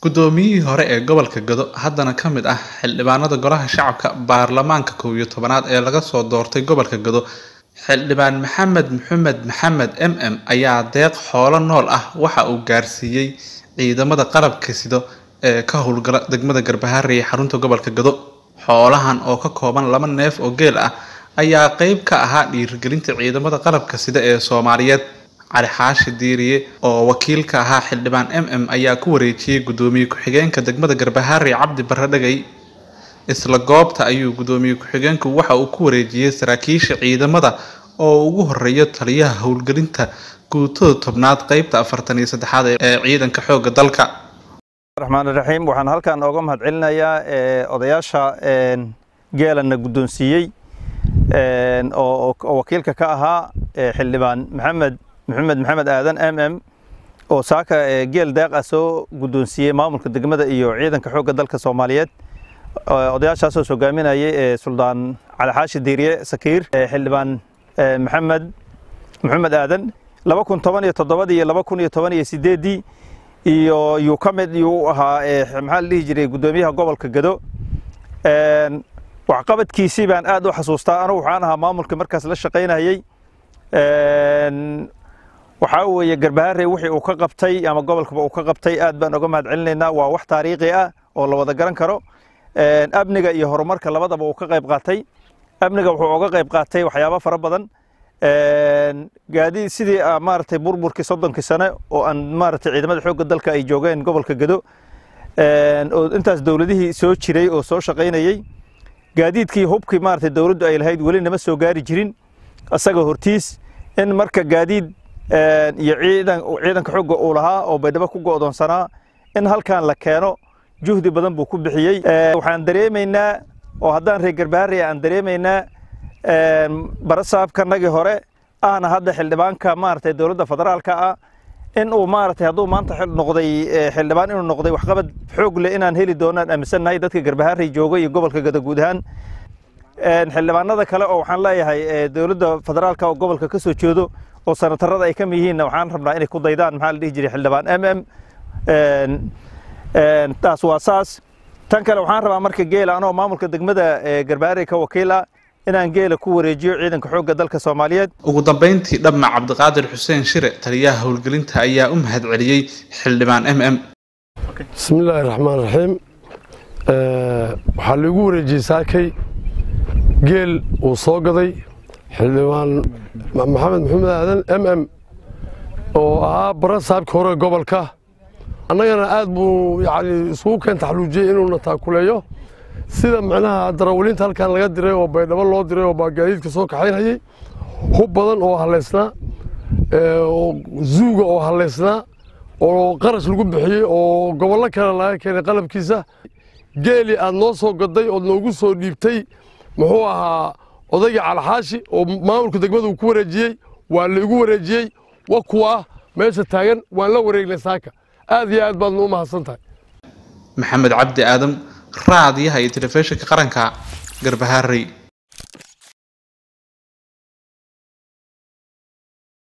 guddoomiyihii hore ee gobolka gado haddana ka mid ah xildhibaanada golaha shacabka baarlamaanka kow iyo tobanaad ee laga soo doortay gobolka gado xildhibaan maxamed maxamed maxamed m m ayaa deeq xoolo nool ah waxa uu gaarsiiyey ciidamada qalabka sido ee ka howlgala degmada garbaharey ee xarunta gobolka gado xoolahan oo ka kooban laba neef oo geel ah ayaa qeyb ka ahaa dhiirigelinta ciidamada qalabka sida ee soomaaliyeed cali xaashi diiriye oo wakiil ka ahaa xildhibaan m m ayaa ku wareejiyey guddoomiye ku-xigeenka degmada garbaharey cabdi barre dhagay isla goobta ayuu guddoomiye ku-xigeenku waxa uu ku wareejiyey saraakiisha ciidamada oo ugu horeeya taliyaha howlgelinta guutada tobnaad qeybta afartan iyo saddexaad ee ciidanka xoogga dalka raxmaan raxiim waxaan halkan ooga mahad celinayaa odayaasha geelana guddoonsiiyey oo wakiilka ka ahaa xildhibaan maxamed maxamed maxamed aadan m m oo saaka geel deeq ah soo guddoonsiiyey maamulka degmada iyo ciidanka xoogga dalka soomaaliyeed odayaashaasoo hogaaminayay suldaan cali xaashi diiriye sakiir xildhibaan maxamed maxamed aadan laba kun toban iyo toddobadii iyo laba kun iyo toban iyo sideeddii iyo yuu ka mid yuu ahaa maxaa la dhihi jiray guddoomiyaha gobolka gado waxqabadkiisii baan aad u xasuustaa anugu waxaan ahaa maamulka markaas la shaqaynayey waxaa weeye garbaharey wixii uu ka qabtay ama gobolkaba uu ka qabtay aad baan oga mahad celinaynaa waa wax taariikhi ah oo la wada garan karo amniga iyo horumarka labadaba uu ka qayb qaatay amniga wuxuu oga qayb qaatay waxyaabo fara badan gaadiid sidii maaragtay burburkii soddonkii sane oo aan maaragtay ciidamada xoogga dalka ay joogeen gobolka gado oo intaas dowladihii soo jiray oo soo shaqaynayey gaadiidkii hubkii maaragtay dowladdu ay lahayd weli nama soo gaari jirin isaga hortiis in marka gaadiid iyo ciidan ciidanka xoogga uu lahaa oo baydhabo ku go'doonsanaa in halkan la keeno juhdi badan buu ku bixiyey waxaan dareemaynaa oo haddaan reer garbaharey aan dareemaynaa barasaabkanagii hore ahna hadda xildhibaanka maaragtay dowladda federaalka ah in uu maaragtay hadduu maanta noqday xildhibaan inuu noqday waxqabad xoog leh inaan heli doonaan aaminsannahay dadka garbaharey jooga iyo gobolka gada guud ahaan xildhibaanada kale oo waxaan leeyahay dowladda federaalka oo gobolka ka soo jeedo oo sanatarada ay ka mid yihiinna waxaan rabnaa inay ku daydaan maxaa la dhihi jiray xildhibaan m m taas waa saas tan kale waxaan rabaa marka geela anoo maamulka degmada garbaharey ka wakiil ah inaan geela ku wareejiyo ciidanka xoogga dalka soomaaliyeed ugu dambeyntii dhamma cabdiqaadir xuseen shire taliyaha howlgelinta ayaa u mahad celiyey xildhibaan m m bismillaahi raxmaan raxiim waxaa laigu wareejiyey saakay geel uu soo gaday xildhibaan maxamed maxamed aadan m m oo ahaa bara saabka hore gobolka annagana aad buu yani isugu keen taxluujiyey inuuna taakuleeyo sida macnaha darawalinta halkan laga diray oo baydhabo loo diray oo gaadiidka soo kaxaynayey hub badan oo halaysnaa oo zuuga oo halaysnaa oo qarash lagu bixiyey oo gobollo kale laga keenay qalabkiisa geeli aad noo soo gaday ood noogu soo dhiibtay muxuu ahaa odaygii calxaashi oo maamulka degmada uu ku wareejiyey waa laigu wareejiyey wa kuwa meesha taagan waan la wareegnay saaka aad iyo aad baadna u mahadsan tahay maxamed cabdi aadam raadiyaha iyo telefishinka qaranka garbaharey